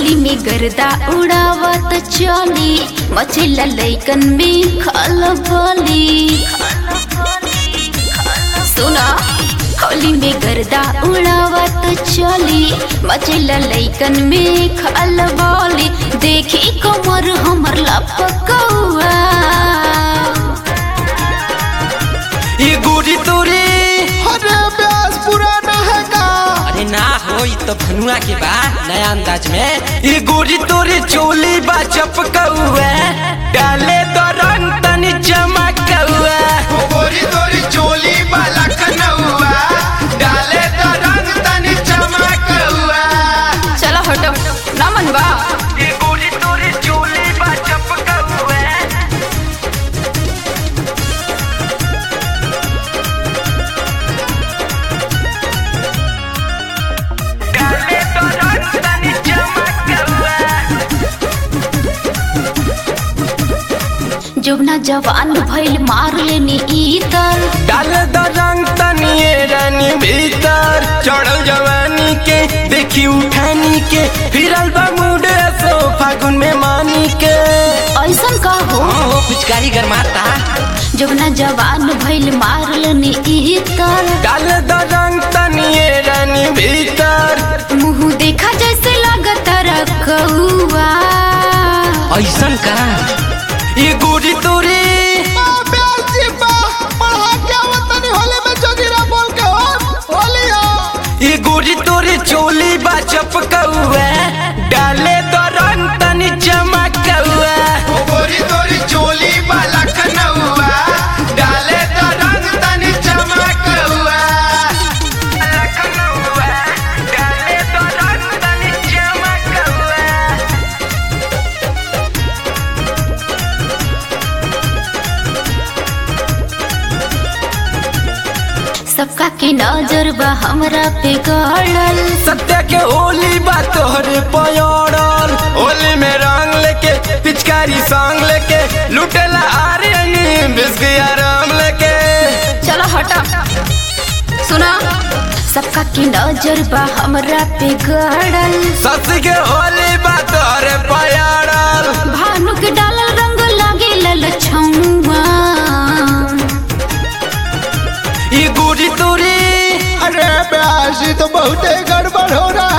होली में गर्दा उड़ावत चली मचेला लैकन में खलबली सुना होली में गर्दा उड़ावत चली मचेला लैकन में खलबली देखी कमर हमर लपकौआ ये गोरी तोरे अरे ब्यास पुराना है का अरे ना हो ये तो भनुआ के बा नया अंदाज में ये गोरी तोरे चोली बा चपकौआ डाले तो रंग तनी चमकौआ गोरी तोरी चोली वाला कनौआ डाले तो रंग तनी चमकौआ चलो हटो ना मनवा ये गोरी तोरे चोली बा चपकौआ डाले तो रंग तनी चमकौआ जोबना जवान भइल मार लेनी इतर डाल द रंग तनिए रानी भीतर चढ़ल जवानी के देखी उठानी के फिरल बा मूड सो फागुन में मानी के ऐसन का हो ओ पिचकारी गरमाता जोबना जवान भइल मार लेनी इतर डाल द रंग तनिए रानी भीतर मुंह देखा जैसे लागत रखुआ ऐसन का ये गोरी तोरे ब्यास जी बा पढ़ा क्या वतनी होली में जोगिरा बोल के हो होलिया ये गोरी तोरे चोली बा चपकौआ डाले द रंग तनी चमकौआ गोरी तोरी चोली वाला कनौआ डाले तो रंग तनी चमकौआ डाले द रंग तनी चमकौआ सबका के नजर बा हमरा पे गड़ल सत्य के होली बा तोहरे पयड़ल होली में रंग लेके पिचकारी संग लेके लुटेला आर्यनी बिस्किया राम लेके चलो हटा सुना सबका के नजर बा हमरा पे गड़ल सस के होली बा तोहरे पयड़ल भानु के डालल रंग लागे ललछौआ ई गोरी तोरी अरे ब्यास जी तो बहुत गड़बड़ हो रहा